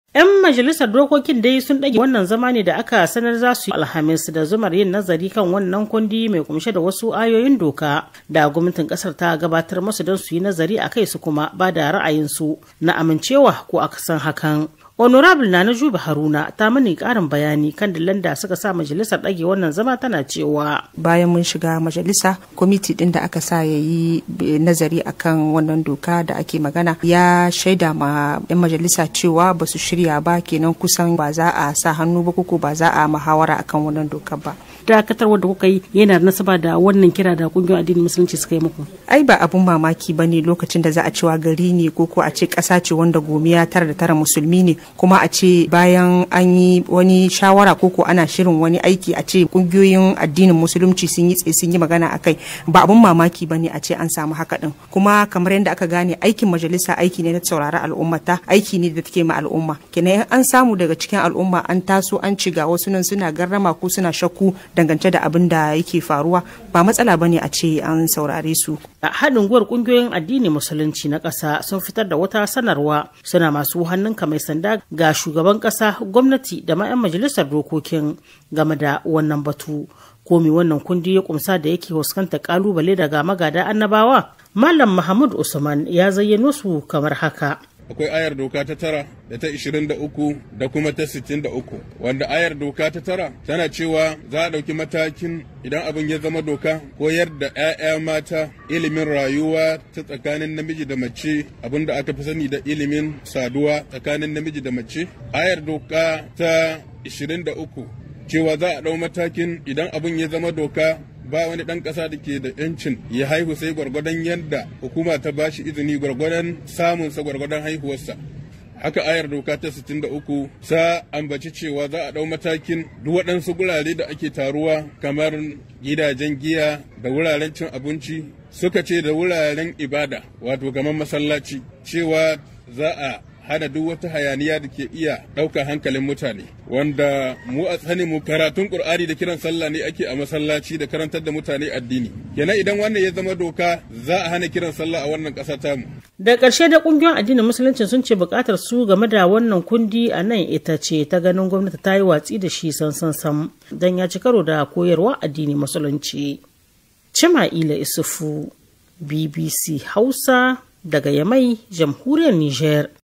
'Yan majalisar dokokin dai sun ɗage wannan zama ne da aka sanar za su yi alhamis da zumar yin nazari kan wannan kundi mai kumshe da wasu ayoyin doka da gwamnatin ƙasar ta gabatar musu don su yi nazari a kai su kuma ba da ra'ayinsu na amincewa ko akasin hakan. honorable na na juba haruna ta mani karin bayani kan dillan da suka sa majalisar ɗage wannan zama tana cewa bayan mun shiga majalisa kwamiti din da aka sa ya yi nazari akan wannan doka da ake magana ya shaida ma 'yan majalisa cewa ba su shirya ba kenan kusan ba za a sa hannu ba ko ba za a muhawara akan wannan dokar ba dakatarwar da kuka yi yana da nasaba da wannan kira da kungiyoyin addinin musulunci suka yi muku ai ba abun mamaki ba ne lokacin da za a cewa gari ne ko ko a ce ƙasa ce wanda gomiya tara da tara musulmi ne kuma a ce bayan an yi wani shawara ko ko ana shirin wani aiki a ce kungiyoyin addinin musulunci sun yi tsaye sun yi magana a kai ba abun mamaki ba ne a ce an samu haka din kuma kamar yadda aka gane aikin majalisa aiki ne na saurari al'ummata aiki ne da take ma al'umma kenan an samu daga cikin al'umma an taso an ci ga wasu nan suna garrama ko suna shakku dangance da abin da yake faruwa ba matsala bane a ce an saurare su a haɗin gwiwar ƙungiyoyin addinin musulunci na ƙasa sun fitar da wata sanarwa suna masu hannunka mai sanda ga shugaban ƙasa gwamnati da ma 'yan majalisar dokokin game da wannan batu komi wannan kundi ya kumsa da yake fuskanta kalubale daga magada annabawa malam mahmud usman ya zayyano su kamar haka akwai ayar doka ta tara da ta ishirin da uku da kuma ta sittin da uku wanda ayar doka ta tara tana cewa za a ɗauki matakin idan abin ya zama doka koyar da 'ya'ya mata ilimin rayuwa ta tsakanin namiji da mace abin da aka fi sani da ilimin saduwa tsakanin namiji da mace ayar doka ta ishirin da uku cewa za a ɗau matakin idan abin ya zama doka ba wani ɗan ƙasa da ke da ‘yancin ya haihu sai gwargwadon yadda hukuma ta ba shi izini gwargwadon samunsa gwargwadon haihuwarsa. Haka ayar doka ta 63 sa ambaci cewa za a ɗau matakin duk waɗansu gurare da ake taruwa kamar gidajen giya da wuraren cin abinci suka ce da wuraren ibada wato kamar masallaci cewa za a hana duk wata hayaniya da ke iya ɗaukar hankalin mutane wanda mu a tsani mu karatun ƙur'ani da kiran sallah ne ake a masallaci da karantar da mutane addini kenan idan wannan ya zama doka za a hana kiran sallah a wannan ƙasa tamu da ƙarshe da ƙungiyoyin addinin musulunci sun ce buƙatar su game da wannan kundi a nan ita ce ta ganin gwamnati ta yi watsi da shi sansan sam don ya ci karo da koyarwa addinin musulunci cima'ila isufu bbc hausa daga yamai jamhuriyar niger